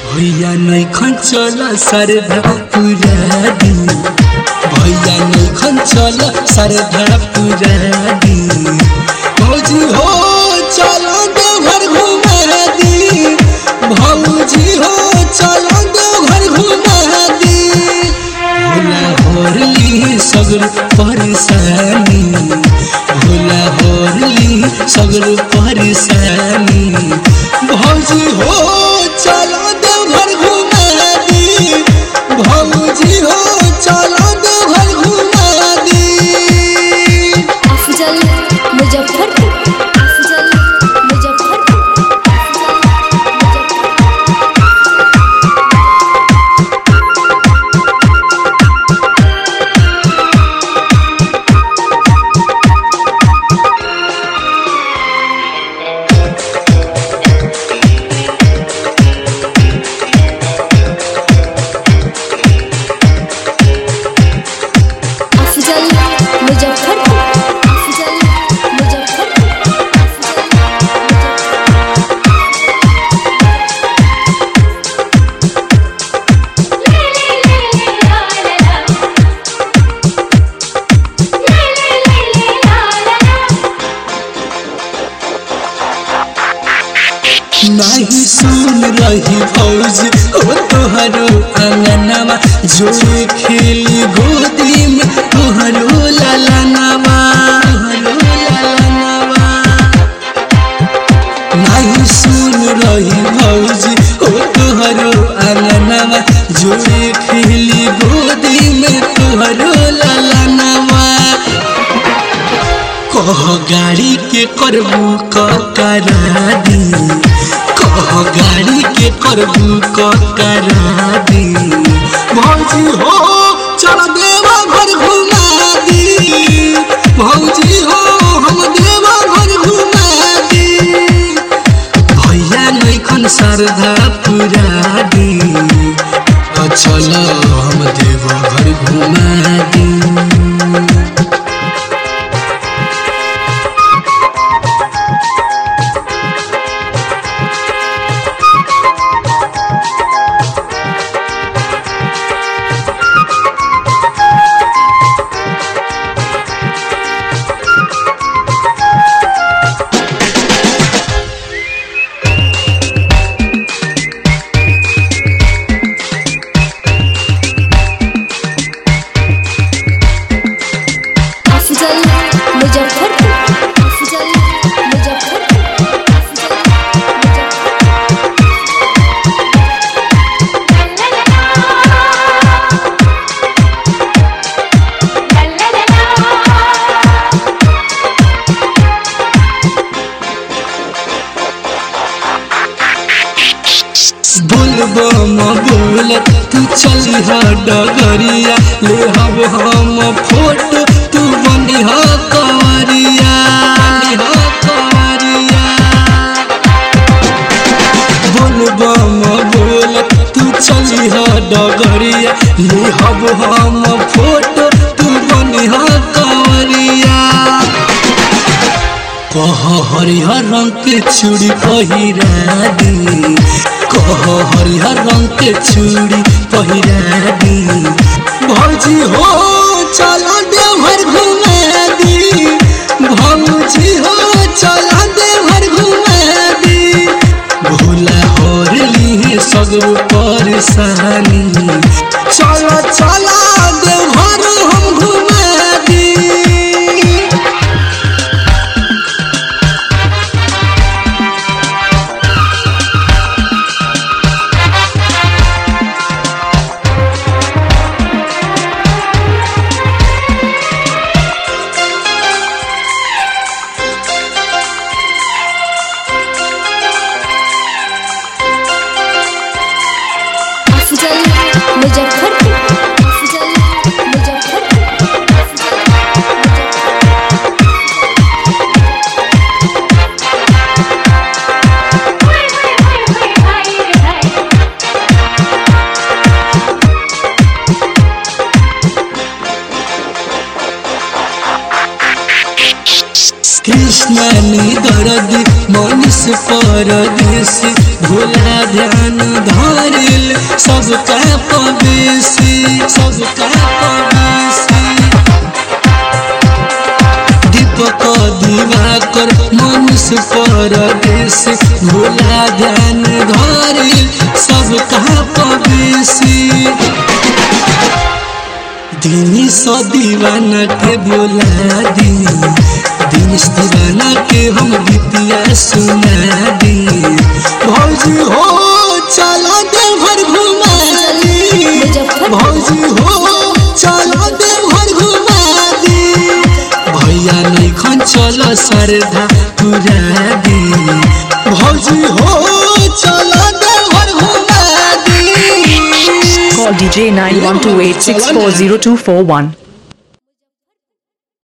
भैया नैखन चल सरधा पूरा दिन भैया नैखन चल सरधा पूरा दिन भौजी हो चलो देवघर घुमा दी भौजी हो चलो देवघर घुमा दी भोला होरली सगर परेशानी भोला होरली सगर परेशानी भौजी हो चलो देवघर घुमा दी भौजी हो चलो देवघर घुमा दी अफजल मुजफ्फरपुर अफजल मुजफ्फरपुर अफजल मुजफ्फरपुर अफजल मुजफ्फरपुर नहीं सुन रही फौज हो तोहरो अंगनवा जो खेली गोदी में तोहरो ललनवा तोहरो ललनवा नहीं सुन रही फौज हो तोहरो अंगनवा जो खेली गोदी में तोहरो ललनवा कह गाड़ी के करबू क करा दी कह गाड़ी के करबू क करा दी भौजी हो चल देवा घर घुमा दी भौजी हो हम देवा घर घुमा दी भैया नैखन श्रद्धा पूरा दी आ चल हम देवा घर घुमा दी अफजल मुजफ्फरपुर अफजल मुजफ्फरपुर बोलबो म बोलत तू चली ह डगरिया ले हब हम फोटो तू बनी ह कंवरिया बनी ह कंवरिया बोलबो म बोलत तू चली ह डगरिया ले हब हम फोटो तू बनी ह कंवरिया कह हरिहर रंग के चूड़ी पहिरा दी कह हरिहर रंग के चूड़ी पहिरा दी भौजी हो चला देवघर घुमा दी भौजी हो चला देवघर घुमा दी भोला होरली सगरो परेशानी चला चला देवघर हम घुमा दी अफजल मुजफ्फरपुर अफजल मुजफ्फरपुर कृष्ण दर्द मनुष्य परदेश भोला ध्यान धारे से भोला ध्यान धरी सब कहा पबेसी दिनी सौ दीवाना के बोला दी दिनेश दीवाना के हम गीतिया सुना दी भौजी हो चला देवघर घुमा दी भौजी हो चला देवघर घुमा दी भैया नहीं खन चल सरधा पूरा दी भौजी हो चला देवघर घुमा दी Call DJ 9128640241.